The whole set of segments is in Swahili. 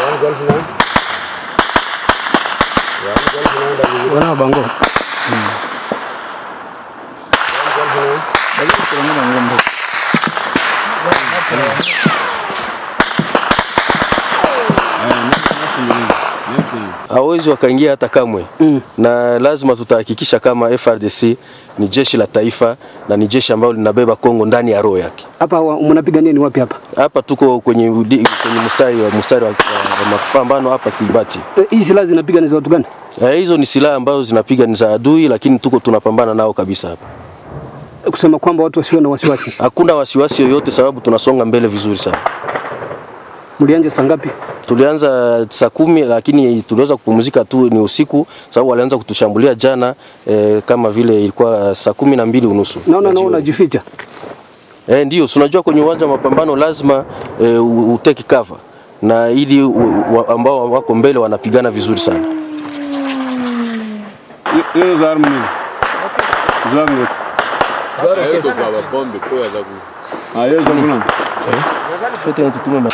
Wana bango. hawezi wakaingia hata kamwe Mm. na lazima tutahakikisha kama FRDC ni jeshi la taifa na ni jeshi ambalo linabeba Kongo ndani ya roho yake. Hapa wa- mnapigania ni wapi hapa? Hapa tuko kwenye, udi- kwenye mstari wa mstari wa, wa mapambano hapa Kibati. Eh, Hii silaha zinapiga ni za watu gani? Eh, hizo ni silaha ambazo zinapiga ni za adui, lakini tuko tunapambana nao kabisa hapa. Eh, Kusema kwamba watu wasiwe na wasiwasi. Hakuna wasiwasi yoyote, sababu tunasonga mbele vizuri sana. Mlianja saa ngapi? Tulianza saa kumi lakini tuliweza kupumzika tu ni usiku, sababu walianza kutushambulia jana eh, kama vile ilikuwa saa kumi na mbili unusu Naona ya nao jioni. unajificha. Eh, ndio si unajua kwenye uwanja wa mapambano lazima eh, u- uteke cover na ili u- wa- ambao wako mbele wanapigana vizuri sana. Hiyo za armu nini? Zangu. Hizo za mabombe kwa za ku Ah, hiyo za kuna. Sote tutume ma-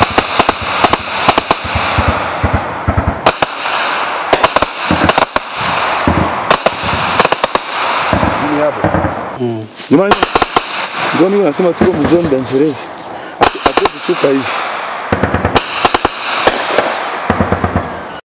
Jamani. Ndio mimi nasema tuko mzoni dangerous. Hatuwezi shuka hivi.